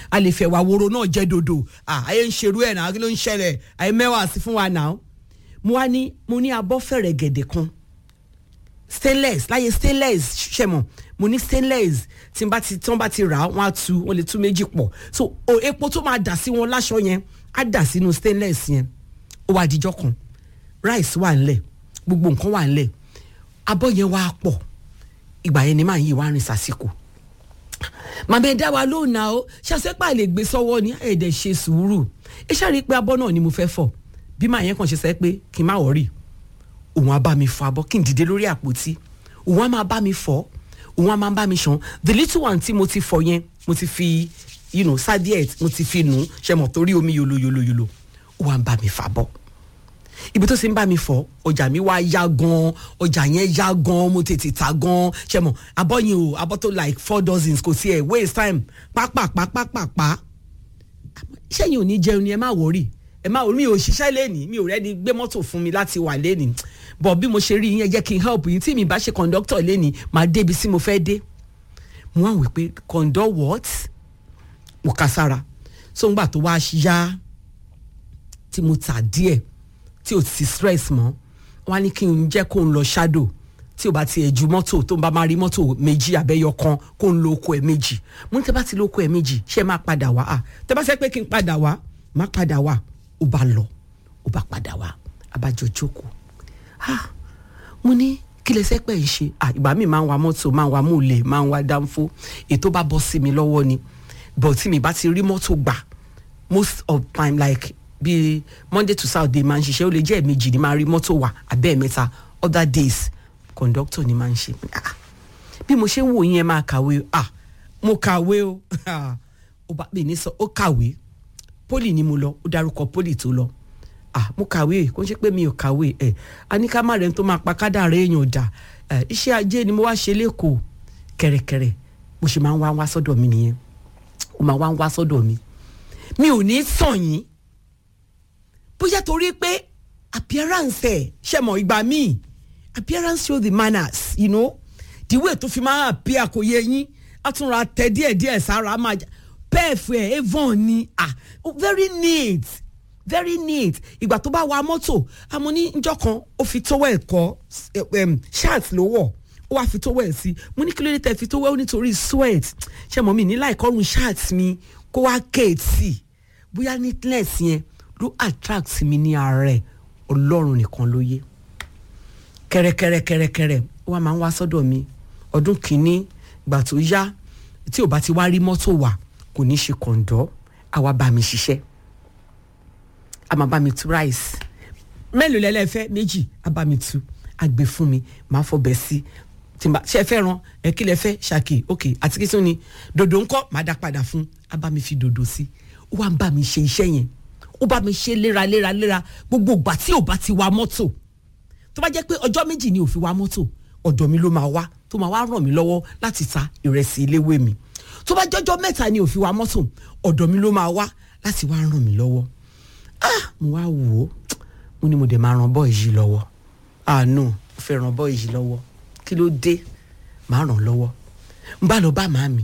a lè fẹ́ wà woro náà jẹ́ dodo àyè ń ṣerú ẹ̀ náà kí ló ń ṣẹlẹ̀ àyè mẹ́wàá sí fún wa náà mo wá ní mo ní abọ́ fẹ̀rẹ̀ gẹ̀dẹ̀ kan stainless láyé stainless ṣẹ̀mọ̀ mo ní stainless tí n bá ti tí wọ́n bá ti rà á wọ́n á tu wọ́n lè tú méjì pọ̀ so o epo tó máa dà sí wọn láṣọ yẹn á dà sínú stainless yẹn ó wá dijọ́ kan rice wà ńlẹ̀ gbogbo nǹkan wà ńlẹ̀ abọ́ yẹn wá pọ̀ ìgbà yẹn ni màá yí wá rìn sásìkò màmá ẹ dá wa lóhùn náà ó ṣàṣẹ́pà lè gbé sọ́wọ́ ní ẹ̀ẹ́dẹ̀ ṣe sùúrù ẹ ṣáà rí i pé abọ́ náà ni mo fẹ́ fọ̀ bí màá yẹn kàn ṣe sẹ́ pé kí n má wọ̀rì òun á bá mi fọ abọ́ kí n dìde lórí àpótí òun á máa bá mi fọ̀ òun á máa bá mi ṣan the little one tí mo ti fọ yẹn mo ti fi you know sadiet mo ti fi nù ṣe mọ̀ torí omi yolo yolo yolo òun á bá mi fà bọ́ ibi tó ṣe ń bá mi fọ ọjà mi wá yá gan ọjà yẹn yá gan mo tètè ta gan ṣe mọ abọ́ yẹn o abọ́ tó like four dozens kò sí ẹ̀ waste time pápápápápá ṣẹ́yìn ò ní jẹun ni ẹ má wọrí ẹ má wọrí mi ò ṣiṣẹ́ lẹ́nìí mi ò rẹ́ni gbé mọ́tò fún mi láti wà lẹ́nìí bọ̀ bí mo ṣe rí yín ẹ jẹ́ kí n help yín tí mi bá ṣe conductor lẹ́nìí máa débi tí mo fẹ́ dé mo wá wí pé conduct what mo kà sára so ń gbà tó wá yá tí mo tà díẹ̀ tí o ti stress mọ́ wọ́n á ní kí n jẹ́ kó n lọ shadow tí o bá ti ẹ̀ ju mọ́tò tó ń bá máa rí mọ́tò méjì abẹ́yọ kan kó n lo oko ẹ̀ méjì mo ní tẹ́ bá ti lo oko ẹ̀ méjì ṣé máa padà wá à tẹ́ bá sẹ́ pé kí n padà wá má padà wá ó bá lọ ó bá padà wá abájọ jókòó ah mo ní kí lè sẹ́pẹ̀ ń ṣe ah ìgbà mi máa ń wa mọ́tò máa ń wa múlẹ̀ máa ń wa dánfó ètò bá bọ́ sí mi lọ́wọ́ ni but tí mi bá ti rí mọ́tò gbà most of time like bíi monday to saturday máa ń ṣiṣẹ́ ó lè jẹ́ ẹ̀ẹ̀mejì ni máa rí mọ́tò wà abẹ́ ẹ̀mẹ́ta other days conductor ni máa ń ṣe ah bí mo ṣe ń wò yẹn máa kàwé ah mo kàwé o ó bá mi ní sọ ó kàwé poli ni mo lọ ó dárúkọ poli tó lọ ah mo kàwé kó ń ṣe pé mi ò kàwé ẹ aníkàmá rẹ tó máa pa kádàrá èèyàn dà ẹ iṣẹ́ ajé ni mo wá ṣe lẹ́kọ̀ọ́ kẹ̀rẹ̀kẹ̀rẹ̀ bó ṣe máa ń wá wá sọ́dọ̀ mi nìyẹn ó máa wá ń wá sọ́dọ̀ mi mi ò ní sàn yín bóyá torí pé appearance ẹ ṣe mọ ìgbà míì appearance show the manners you know the way tó fi máa appear kò yẹ yín àtúnra tẹ díẹ̀ díẹ̀ sára máa pẹ́ẹ̀fù ẹ̀ avon ni ah very neat very neat ìgbà tó bá wa mọ́tò àmọ́ ní njọ́ kan ó fi towel kọ́ shirt ló wọ̀ ó wá fi towel sí mo ní kí ló dé tẹ́ fi towel nítorí sweat ṣe mọ̀ mi ní láìkọ́rùn shirt mi kó wá kéètì bóyá neatness yẹn ló attract mi ní ààrẹ ọlọ́run nìkan ló yé kẹrẹkẹrẹkẹrẹkẹrẹ ó wá máa ń wá sọ́dọ̀ mi ọdún kìíní ìgbà tó yá tí ò bá ti wá rí mọ́tò wà kò ní ṣe kọ̀ǹdọ́ àwa bá mi ṣiṣẹ́ a máa bá mi tu rice mélòó lẹ́lẹ́fẹ́ méjì a bá mi tu a gbé fún mi máa fọbẹ̀ sí tìǹbà ṣe fẹ́ ran ẹ kí lẹ fẹ́ ṣàkì ok àti kí tún ni dòdò ńkọ́ máa dá padà fún a bá mi fi dòdò sí ó wá ń bá mi ṣe iṣẹ́ yẹn ó bá mi ṣe léraléraléra gbogbo ìgbà tí ò bá ti wa mọ́tò tó bá jẹ́ pé ọjọ́ méjì ni ò fi wa mọ́tò ọ̀dọ̀ mi ló máa wá tó máa wá ràn mí lọ́wọ́ láti ta ìrẹsì iléwé mi tó bá jọjọ́ mẹ́ta ni ò fi wa mọ́tò ọ̀dọ̀ mi ló máa wá láti wá ràn mí lọ́wọ́ ah mo wá wò ó mo ní mo dẹ̀ máa ràn bọ́ yìí lọ́wọ́ ah no mo fẹ́ ràn bọ́ yìí lọ́wọ́ kí ló dé máa ràn lọ́wọ́ n bá lọ bá màámi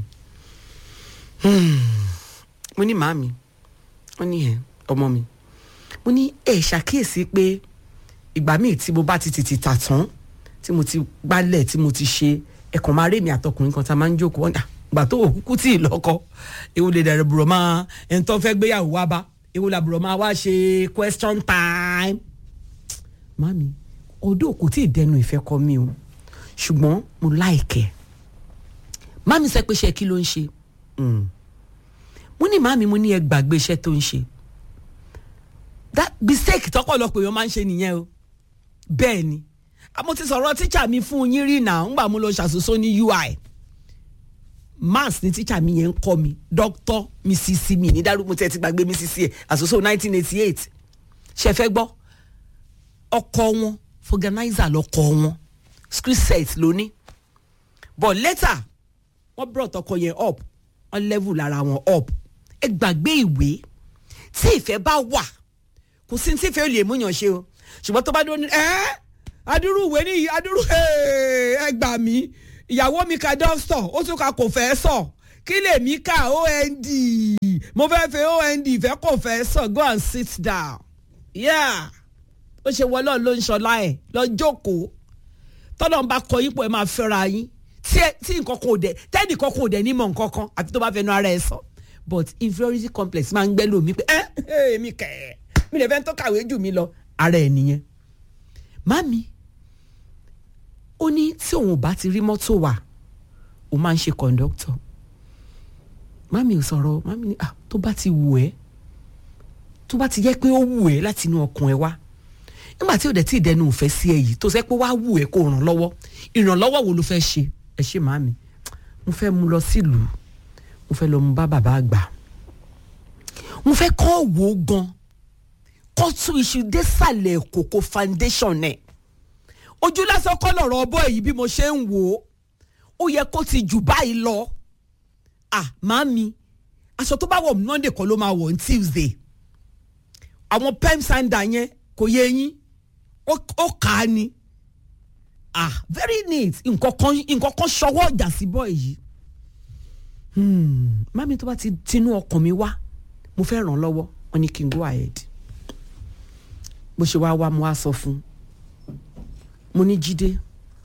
mo ní màámi wọ́n ní ẹ̀ ọmọ mi mo ní ẹ ṣàkíyèsí pé ìgbà míì tí mo bá ti tètè tà tán tí mo ti gbálẹ̀ tí mo ti ṣe ẹ̀kàn máa rémi àtọkùnrin kan tá a máa ń jókòó ọ̀dà gbà tó òkúkú tí ì lọ́kọ ewu lè dẹ̀rẹ̀ bùrọ̀ máa ẹni tó fẹ́ gbéyàwó wá bá ewu la bùrọ̀ máa wá ṣe question time. mami ọdún kò tí ì dẹnu ìfẹ́ kọ mi o ṣùgbọ́n mo láìkẹ́ mami sẹ pé iṣẹ́ kí ló ń ṣe mo ní mami mo ní ẹ gbàgbé iṣẹ́ tó ń ṣe that mistake tọpọlọpọ èèyàn máa ń ṣe nìyẹn o bẹ́ẹ̀ ni mo ti sọ̀rọ̀ tíṣà mi fún yín rí náà ńgbà mo lọ ṣàṣoṣo ní ui maths ni tíṣà mi yẹn ń kọ́ mi doctor mrs mi ní dárúkọ tí ẹ ti gbàgbé mrs ẹ àṣoṣo nineteen eighty eight ṣe fẹ́ gbọ́ ọkọ wọn organizer lọkọ wọn script set lóní but later wọ́n brought ọkọ yẹn up wọ́n level lára wọn up ẹ gbàgbé ìwé tí ìfẹ́ bá wà kò sí tí ìfẹ́ lè múyàn ṣe o ṣùgbọ́n tó bá dúró ní ẹ́ adúrú ìwé ní adúrú ẹ gbà mí ìyàwó mi ka dọ́stọ̀ ó tún ka kò fẹ́ sọ kí lèmi ka ond mo fẹ́ fẹ́ ond fẹ́ kò fẹ́ sọ go and sit down yeah ó ṣe wọlé ló ń ṣọlá ẹ̀ lọ jókòó tọ́lọ́ ń bá kọ yípo ẹ̀ máa fẹ́ra yín tí nǹkan kan ò dẹ̀ tẹ́ẹ̀nì kankan ò dẹ̀ ní mọ̀ nǹkan kan àfi tó bá fẹnu ara ẹ̀ sọ but inferiority complex máa ń gbẹ́ lómi pé ẹ́ ẹ́ mi kẹ̀ ẹ́ mi lè fẹ́ tó kàwé jù mí lọ ara ẹ̀ nìyẹn. mami ó ní tí òun ò bá ti rí mọ́tò wà ó máa ń ṣe kọ̀ǹdọ́tọ̀ mami ò sọ̀rọ̀ mami ní ah tó bá ti wù ẹ́ tó bá ti jẹ́ pé ó wù ẹ́ láti inú ọkàn ẹ wá nígbà tí ò dẹ̀ tí ì dẹnu ìfẹ́ sí ẹ yìí tó sẹ́ pé wá wù ẹ́ kó ràn lọ́wọ́ ìrànlọ́wọ́ wo ló fẹ́ ṣe ẹ ṣe màmí mo fẹ́ mú lọ sílùú mo fẹ́ lọ mú bá bàbá àgbà mo fẹ́ kọ́ wò ó gan kọ́ tún iṣu désàlẹ̀ kòkó foundation ẹ̀ ojú lásán kọ́ lọ̀rọ̀ ọbọ̀ èyí bí mo ṣe ń wò ó ó yẹ kó ti jù báyìí lọ ah màmí aṣọ tó bá wọ̀ monday kọ́ ló máa wọ̀ ní tuesday àwọn pem sanda yẹn kò yẹ yín ó kà á ni ah very neat nǹkan kan nǹkan kan ṣọwọ́ ọjà sí bọ́ èyí mami tó bá ti tinú ọkàn mi wá mo fẹ́ ràn lọ́wọ́ wọn ni kí n go ahead bó ṣe wá wá mo wá sọ fún mo ní jíde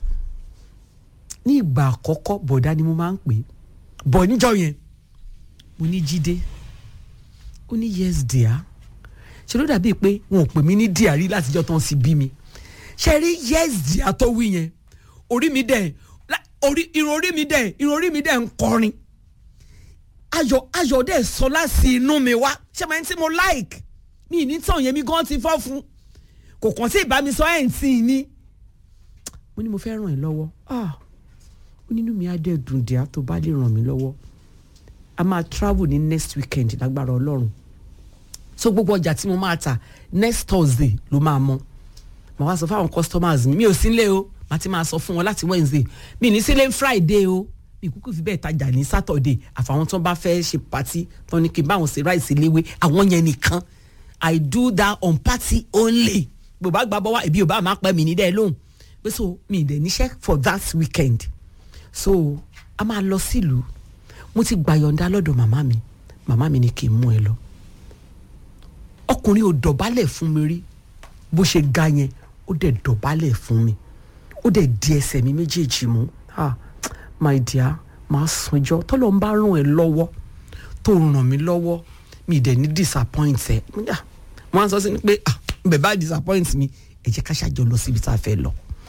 ní ìgbà àkọ́kọ́ bọ̀dá ni mo máa ń pè bọ̀ níjọ́ yẹn mo ní jíde ó ní yes dear ṣe ló dàbíi pé wọn ò pè mí ní dear rí látijọ́ tán sí bí mi ṣe rí yes dear tó wí yẹn orí mi dẹ̀ orí irun orí mi dẹ̀ irun orí mi dẹ̀ ń kọrin ayọ̀ ayọ̀ dẹ̀ sọ láti inú mi wá ṣé máa ń tí mo like mi ní tàn yẹn mi gan ti fọ́ fún kò kàn sí ìbámi sọ ẹ̀ ń tì í ní. mo ní mo fẹ́ ràn ẹ́ lọ́wọ́ ah ó nínú mi á dẹ̀ dùn díà tó bá lè ràn mí lọ́wọ́ a máa travel ní next weekend lágbára ọlọ́run so gbogbo ọjà tí mo máa tà next thursday ló máa mọ màá wá sọ fáwọn customers mi mi ò sí nílé o màá ti máa sọ fún wọn láti wednesday mi ní sílé friday o mi kúkú fi bẹ́ẹ̀ tajà ní saturday àfàwọn tó bá fẹ́ ṣe party tó ní kí n bá wọn ṣe ráìsì léwé àwọn yẹn nìkan i do that on party only gbogbo àgbà bọ́ wá ẹbí ò bá máa pẹ́ mi ní dẹ́ lóhùn pé so mi ì dẹ̀ níṣẹ́ for that weekend so a máa lọ sílùú mo ti gbàyọ̀ǹda lọ́dọ̀ màmá mi màmá mi ni kí n mú ẹ lọ ọkùnrin ò dọ̀bálẹ̀ fún mi rí bó ṣe ga yẹn ó dẹ̀ dọ̀bálẹ̀ fún mi ó dẹ̀ di ẹsẹ̀ mi méjèèjì mú ah my dear máa sanjọ́ tọ́lọ́ ń bá ràn ẹ́ lọ́wọ́ tó ràn mí lọ́wọ́ mi dẹ̀ ní disappoint ẹ̀ wọ́n á sọ sí ni pé ah bẹ̀ bá disappoint mi ẹ jẹ́ ká ṣàjọ lọ síbi tá a fẹ́ lọ.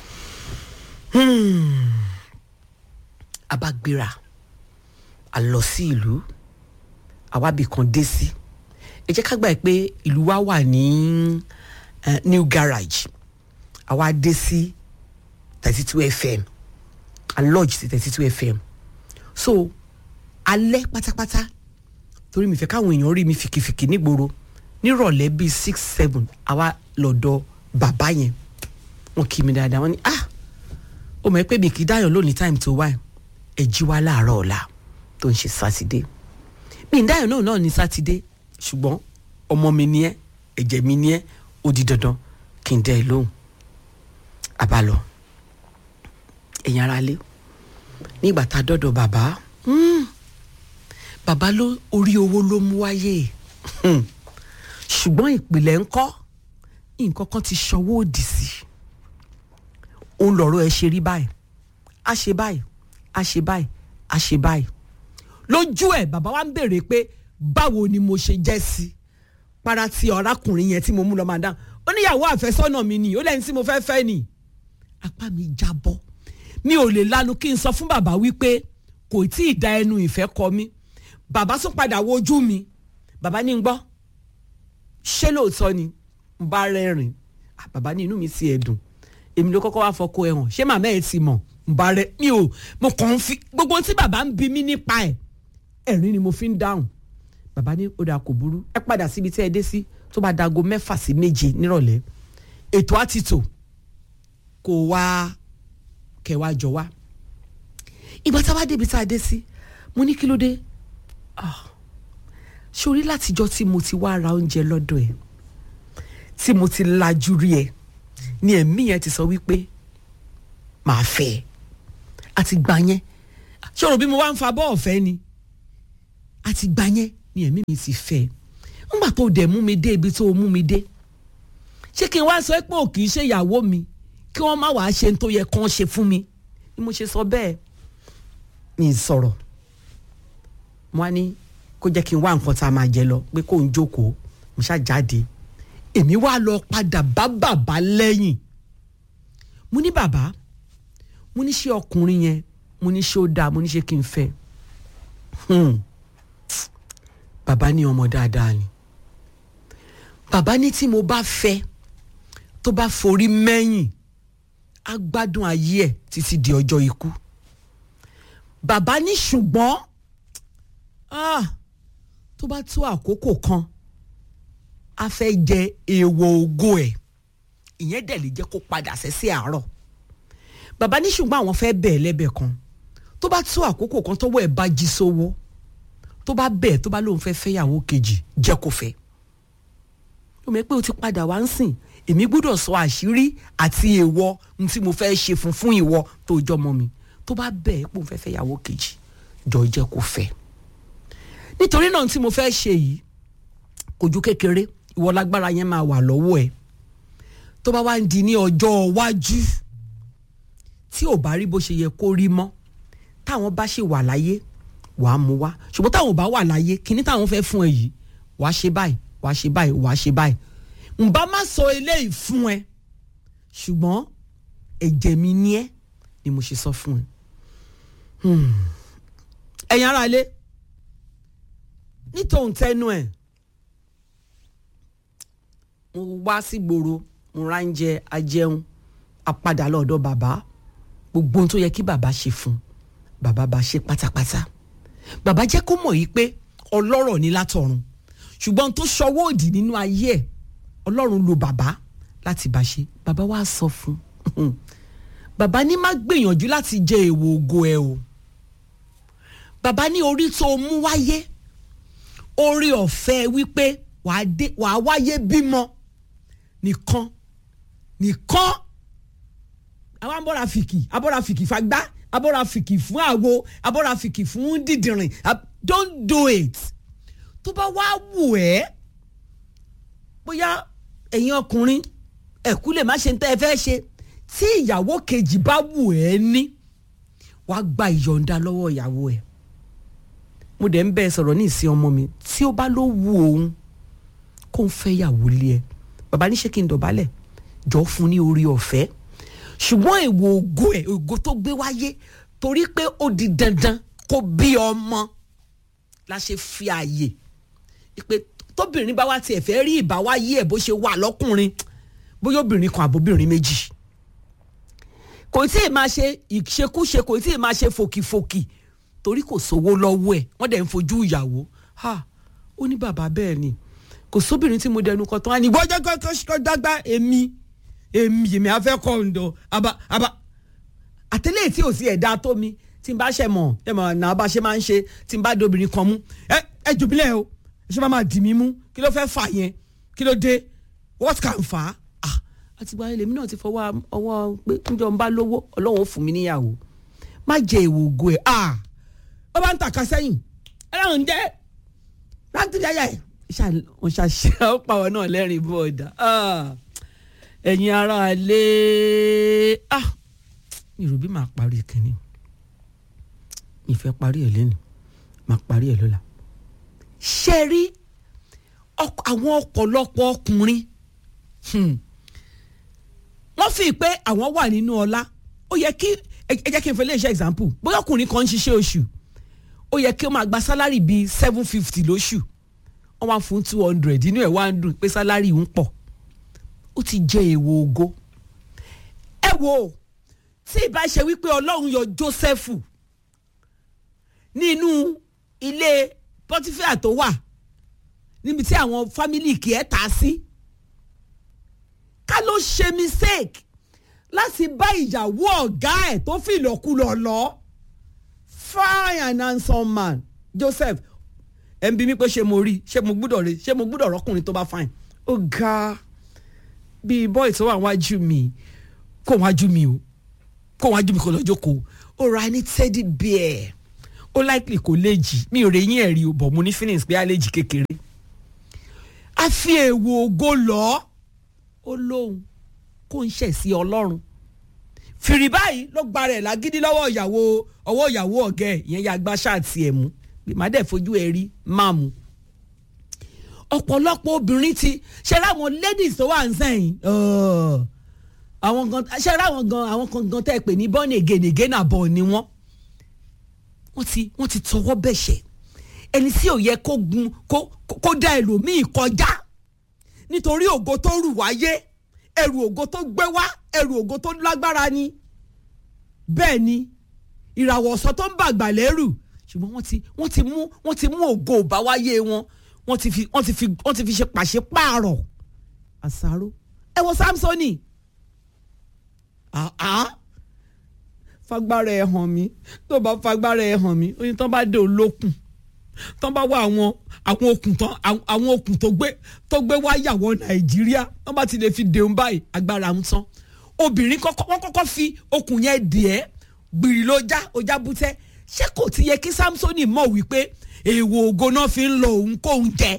a bá gbéra a lọ sí ìlú àwábì kan dé sí ẹ jẹ́ ká gbà pé ìlú wa wà ní uh, new garage àwa dé sí thirty two fm a lodge sí thirty two fm so alẹ́ pátápátá torí mi fẹ́ káwọn èèyàn rí mi fìkìfìkì nígboro nírọ̀lẹ́ bíi six seven àwa lọ́dọ̀ bàbá yẹn wọ́n kí mi dáadáa wọ́n ní ah ó mọ̀ ẹ́ pé mi kì í dáyọ̀ lónìí time tó wáyé ẹ jí wá láàárọ̀ ọ̀la tó ń ṣe sátidé mi ń dáyọ̀ náà náà ní sátidé ṣùgbọ́n ọmọ mi ni ẹ́ ẹ̀jẹ̀ mi ni ẹ́ ó di dandan kí n dẹ́ ẹ lóhùn àbálọ ẹ̀yin ara lé nígbà tá a dọ́dọ̀ bàbá bàbá ló orí owó ló mú wáyé ṣùgbọ́n ìpìlẹ̀ ńkọ́ nǹkan kan ti ṣọwọ́ òdì sí òun lọ̀rọ̀ ẹ ṣe rí báyìí a ṣe báyìí a ṣe báyìí a ṣe báyìí lójú ẹ bàbá wa ń béèrè pé báwo ni mo ṣe jẹ́ sí para ti ọ̀rákùnrin yẹn tí mo mú lọ máa dáhùn ó níyàwó àfẹ́sọ́nà mi ni ó lẹ́ni tí mo fẹ́ fẹ́ ni apá mi jábọ́ mi ò lè lanu kí n sọ fún bàbá wípé kò tí ì da ẹnu ìfẹ́ kọ mí bàbá tún padà wojú mi bàbá ní ń gbọ́ ṣé lóòótọ́ ni n bá rẹ́rìn bàbá ní inú mi sì ẹ̀ dùn èmi ló kọ́kọ́ wá fọkọ ẹ̀ hàn ṣé màmá ẹ̀ ti mọ̀ n bá rẹ mi ò mo kàn ń fi gbogbo tí bàbá ń bi mí nípa ẹ̀ ẹ̀rín ni mo fi ń dáhùn bàbá ní ó dà kò burú ẹ padà síbi tí ẹ dé sí tó bá dago mẹ́fà sí méje nírọ̀lẹ́ ètò àtìtò kò wá kẹwàá jọ wá ìgbà tá a bá débi tá a dé sí mo ní kí ló dé sórí látijọ́ tí mo ti wá ra oúnjẹ lọ́dọ̀ ẹ̀ tí mo ti lajú rí ẹ ni ẹ̀mí yẹn ti sọ wípé màá fẹ́ ẹ àti gbà yẹn ṣòro bí mo wá ń fa bọ́ọ̀ fẹ́ ni àti gbà yẹn ni ẹ̀mí mi ti fẹ́ ńgbà tó dẹ̀ mú mi dé ibi tó mú mi dé ṣé kí n wá sọ pé ò kì í ṣe ìyàwó mi kí wọ́n má wàá ṣe tó yẹ kán ṣe fún mi ni mo ṣe sọ bẹ́ẹ̀ mi sọ̀rọ̀ mo wá ní kó jẹ́ kí n wá nǹkan tá a máa jẹ lọ pé kó n jókòó mo ṣáà jáde èmi wá lọ padà bá bàbá lẹ́yìn mo ní bàbá mo ní ṣé ọkùnrin yẹn mo ní ṣé ó dáa mo ní ṣé kí n fẹ́ hmm. bàbá ní ọmọ dáadáa ni bàbá ní tí mo bá fẹ́ tó bá forí mẹ́yìn á gbádùn ayé ẹ̀ títí di ọjọ́ ikú bàbá ní ṣùgbọ́n ah, tó bá tó àkókò kan a fẹ́ jẹ èèwọ̀ ògo ẹ̀ ìyẹn dẹ̀ lè jẹ́ kó padà sẹ́sẹ́ àárọ̀ bàbá ní ṣùgbọ́n àwọn fẹ́ bẹ̀ẹ́ lẹ́bẹ̀ẹ́ kan tó bá tó àkókò kan tọ́wọ́ ẹ̀ bá jí sówó tó bá bẹ̀ẹ́ tó bá lóun fẹ́ fẹ́yàwó kejì jẹ́ kó fẹ́ ó mọ̀ pé o ti padà wá ń sìn èmi gbọ́dọ̀ sọ àṣírí àti èèwọ̀ n tí mo fẹ́ ṣe fún fún ìwọ tó jọmọ mi tó bá bẹ̀ẹ́ pé òun fẹ́ fẹ́yàwó kejì jọ jẹ́ kó fẹ́ nítorí náà tí mo fẹ́ ṣe yìí kò ju kékeré ìwọ lágbára yẹn máa wà lọ́wọ́ ẹ̀ tó bá wá ń di ní ọjọ́ iwájú tí ò bá rí bó ṣe yẹ kó rí mọ́ táwọn bá ṣe wà láyé wàá mú wá ṣùgbọ́n táwọn ò bá wà láyé kíní táwọn fẹ́ fún ẹ yìí wàá ṣe báyìí wàá ṣe báyìí wàá ṣe báyìí ǹbá má sọ eléyìí fún ẹ ṣùgbọ́n ẹ̀jẹ̀ mi ní ẹ ni mo ṣe sọ fún ẹ. ẹ̀yin ará ilé nítòun tẹnu ẹ̀ mo wá sí gbòòrò mo ra ń jẹ ajẹun apadà lọ́dọ̀ bàbá gbogbo ohun tó yẹ kí bàbá ṣe fún bàbá bá ṣe pátápátá bàbá jẹ́ kó mọ̀ yìí pé ọlọ́rọ̀ ní látọ̀run ṣùgbọ́n tó ṣọwọ́ òdì nínú ayé ẹ̀ ọlọ́run lo bàbá láti bá ṣe bàbá wa sọ fún bàbá ní má gbìyànjú láti jẹ èèwọ̀ ògo ẹ o bàbá ní orí tó mú wáyé orí ọ̀fẹ́ wípé wàá wáyé bímọ nìkan nìkan àwọn abọ́ra fìkì abọ́ra fìkì fagbá abọ́ra fìkì fún àwo abọ́ra fìkì fún dídìrín don't do it tó bá wá wù ẹ́ bóyá ẹ̀yin ọkùnrin ẹ̀kú lè má ṣe ń tẹ́ ẹ fẹ́ ṣe tí ìyàwó kejì bá wù ẹ́ ní wàá gba ìyọ̀ǹda lọ́wọ́ ìyàwó ẹ̀ mo dẹ̀ ń bẹ́ẹ̀ sọ̀rọ̀ ní ìsìn ọmọ mi tí ó bá ló wù òun kó ń fẹ́ yàwó lé ẹ bàbá ní ṣé kí n dọ̀bálẹ̀ jọ fún ní orí ọ̀fẹ́ ṣùgbọ́n èwo ògo ẹ̀ ògo tó gbé wáyé torí pé ó di dandan kó bí ọmọ la ṣe fi àyè pé tóbìnrin bá wá tiẹ̀ fẹ́ rí ìbáwáyé ẹ̀ bó ṣe wà lọ́kùnrin bóyá obìnrin kan àbóbìnrin méjì kò tí ì máa ṣe ìṣekúṣe kò tí ì máa ṣe fòkìfòkì torí kò sówó lọ́wọ́ ẹ̀ wọ́n dẹ̀ ń fojú ìyàwó ha ó ní bàbá bẹ́ẹ̀ ni kò sóbìnrin tí mo dẹnu kan tán á ní gbọ́jọ́ kọ́kọ́ dágbá èmi èmi èmi afẹ́ kọ́ ǹdọ̀ àbá àbá àtẹlẹ́ tí ò sí ẹ̀dá tó mi tí n bá ṣe mọ̀ ẹ mọ̀ náà bá ṣe máa ń ṣe tí n bá dobìnrin kan mú ẹ ẹ jùbílẹ̀ o ẹ ṣe máa máa dì mí mú kí ló fẹ́ fà yẹn kí ló dé what can fà á àtìgbà ilé mi náà ti fọwọ́ ọwọ́ pé níjọ́ ń bá lówó ọlọ́run ó fún mi níyàwó má jẹ èèwò ògo ẹ̀ ah ó bá ń tàka sẹ́yìn ẹlẹ́rìn jẹ́ láti jẹ́yà ẹ̀ wọ́n ṣàṣẹ ó pàwọ́ náà lẹ́rìn bọ́ọ̀dà ẹ̀yin ará ilé ah mi rò bí màá parí kínní mi fẹ́ parí ẹ̀ lẹ́nu màá parí ẹ̀ lọ́la ṣe rí àwọn ọ̀pọ̀lọpọ̀ ọkùnrin wọ́n fi pé àwọn wà nínú ọlá ó yẹ kí ẹ jẹ́ kí n fẹ́ lè ṣe example bóyá ọkùnrin kan ń ṣiṣẹ́ oṣù ó yẹ kí ó máa gba sálárì bíi seven fifty lóṣù wọ́n wá fún two hundred inú ẹ̀ wá ń dùn pé sálárì ń pọ̀ ó ti jẹ́ èèwọ̀ ògo ẹ wo tí ìbá ṣe wípé ọlọ́run yọ Jósẹ́fù nínú ilé Pọ́tífíà tó wà níbi tí àwọn fámìlì kì í ta sí ká ló ṣe mistake láti bá ìyàwó ọ̀gá ẹ̀ tó fi ìlọ́kulọ̀ lọ fine and handsome man Joseph ẹ̀ ń bi mí pé ṣé mo rí ṣé mo gbúdọ̀ rí ṣé mo gbúdọ̀ rọ́kùnrin tó bá fine ó ga bíi boy tó wà wájú mi kó wájú mi o kó wájú mi kó lọ jókòó ó ra ní teddy bear ó likely kò léjì mi ò rèyìn ẹ̀rí o bọ̀ mo ní feelings pé àlejì kékeré a fi èèwọ̀ ògo lọ ó lóhun kó ń ṣẹ̀ sí ọlọ́run fìrì báyìí ló gba rẹ̀ lágídí lọ́wọ́ ìyàwó ọwọ́ ìyàwó ọ̀gá ẹ̀ ìyẹn ya gbá ṣáàtì ẹ̀ mú má dẹ̀ fojú ẹ̀ rí má mu ọ̀pọ̀lọpọ̀ obìnrin ti ṣe ráwọn ladies tó wà ń sẹ́yìn àwọn gan ṣe ráwọn gan àwọn kan gan tẹ́ ẹ pè ní born again again àbọ̀ ni wọ́n wọ́n ti wọ́n ti tọwọ́ bẹ̀ṣẹ̀ ẹni tí ò yẹ kó gun kó kó dá ẹlòmíì kọjá nítorí ògo tó rù wáyé ẹrù ògo tó gbé wá ẹrù ògo tó lágbára ni bẹ́ẹ̀ ni ìràwọ̀ ọ̀sán tó ń bàgbà lẹ́rù ṣùgbọ́n wọ́n ti wọ́n ti mú wọ́n ti mú ògo ìbáwáyé wọn wọ́n ti fi wọ́n ti fi wọ́n ti fi ṣe pàṣípààrọ̀ àṣàrò ẹ wo Samsoni fagbára ẹ hàn mí tó bá fagbára ẹ hàn mí oyin tán bá dé olókùn tán bá wá àwọn àwọn okùn tán àwọn okùn tó gbé tó gbé wáyàwó Nàìjíríà tán bá ti lè fi dèun báyìí agbára ń tán obìnrin kọ́kọ́ wọ́n kọ́kọ́ fi okùn yẹn dì ẹ́ gbìrì ló já ọjà bútẹ́ ṣé kò ti yẹ kí Samsoni mọ̀ wípé èèwọ̀ ògo náà fi ń lọ òun kóun jẹ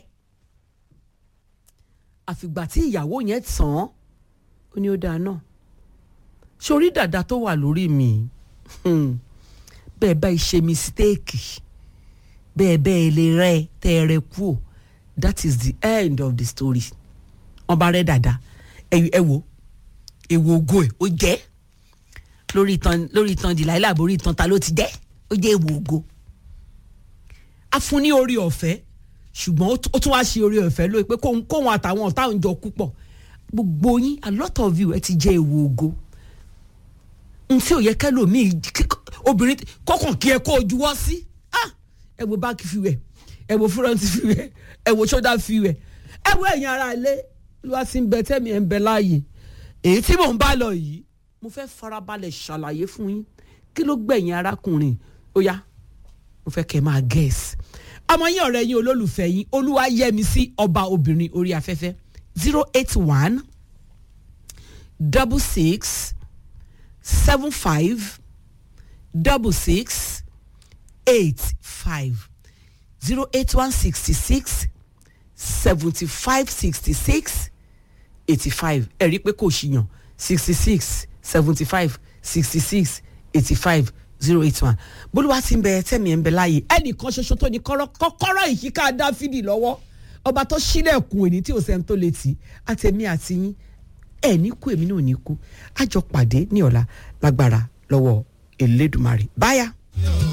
àfìgbà tí ìyàwó yẹn tàn án ó ní ó dáa náà sórí dàda tó wà lórí mi bẹ́ẹ̀ bá ṣe mistéèkì bẹ́ẹ̀ bẹ́ẹ̀ lè rẹ́ tẹ́ ẹ rẹ kú o that is the end of the story wọ́n bá rẹ́ dàda ẹ wo èwo ògo ẹ̀ ó jẹ́ lórí ìtàn lórí ìtàn dìláìlà borí ìtàn ta ló ti jẹ́ ó jẹ́ èwo ògo a fún ní orí ọ̀fẹ́ ṣùgbọ́n ó tún wá ṣe orí ọ̀fẹ́ lóye pé kóhun àtàwọn ọ̀tá òun jọ kú pọ̀ gbogbo yín a lot of you ẹ ti jẹ́ èwo ògo n tí ò yẹ kẹlòmíì obìnrin kọkàn kí ẹ kó o juwọ́ sí ẹ wo back view ẹ wo front view ẹ wo shoulder view ẹ wo ẹ̀yin ara ilé ló sì ń bẹ tẹ́mi ẹ̀ ń bẹ láàyè èyí tí mò ń bá lọ yìí mo fẹ́ farabalẹ̀ ṣàlàyé fún yín kí ló gbẹ̀yìn arákùnrin ó yá mo fẹ́ kẹ́ ẹ máa guess ọmọ yín ọ̀rẹ́ yín olólùfẹ́ yín olúwa yẹmi sí ọba obìnrin orí afẹ́fẹ́ zero eight one double six seven five double six eight five zero eight one sixty six seventy five sixty six eighty five ẹ rí i pé kò ṣìyàn sixty six seventy five sixty six eighty five zero eight one bólúwa ti ń bẹ tẹ́mi ẹ̀ ń bẹ láàyè ẹnìkan ṣoṣo tó ní kọ́kọ́rọ́ ìyíká dáfídì lọ́wọ́ ọba tó ṣílẹ̀kùn èní tí ò sẹ́ni tó lè tì í àtẹ̀mí àti yín ẹ̀ ní kú èmi náà ní kú àjọ pàdé ní ọ̀la lágbára lọ́wọ́ Elédùmarè báyà.